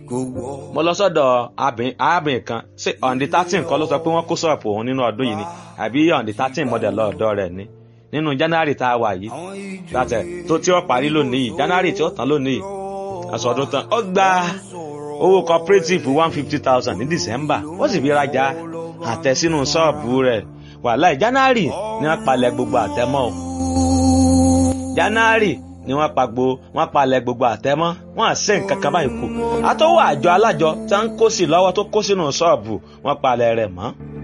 kò wọ́. mo lọ sọ́dọ̀ arábìnrin kan ṣé on the thirteen kọ́ ló sọ pé wọ́n kó ṣọ́ọ̀pù òun nínú ọdún yìí ni àbí on the thirteen model lọ́ọ̀dọ́ rẹ̀ ni nínú january tá a wà yìí àwọn ìjọ látẹ̀ tó tí ó parí lónìí yìí january tí ó tán lónìí yìí aṣọ ọdún tán ó gba owó cooperative one fifty thousand ní december ó sì fi rajà àtẹ sínú ṣọ́ọ̀bù rẹ̀ wàhálà january ni wọ́n palẹ̀ gbogbo àtẹmọ́ o january ni wọ́n pa gbo wọ́n palẹ̀ gbogbo àtẹmọ́ wọ́n àṣẹ nǹkan kan báyìí kù àtọwọ́ àjọ alájọ tí wọ́n ń kó sí lọ́wọ́ tó kó sínú ṣọ́ọ̀bù wọ́n palẹ̀ rẹ̀ mọ́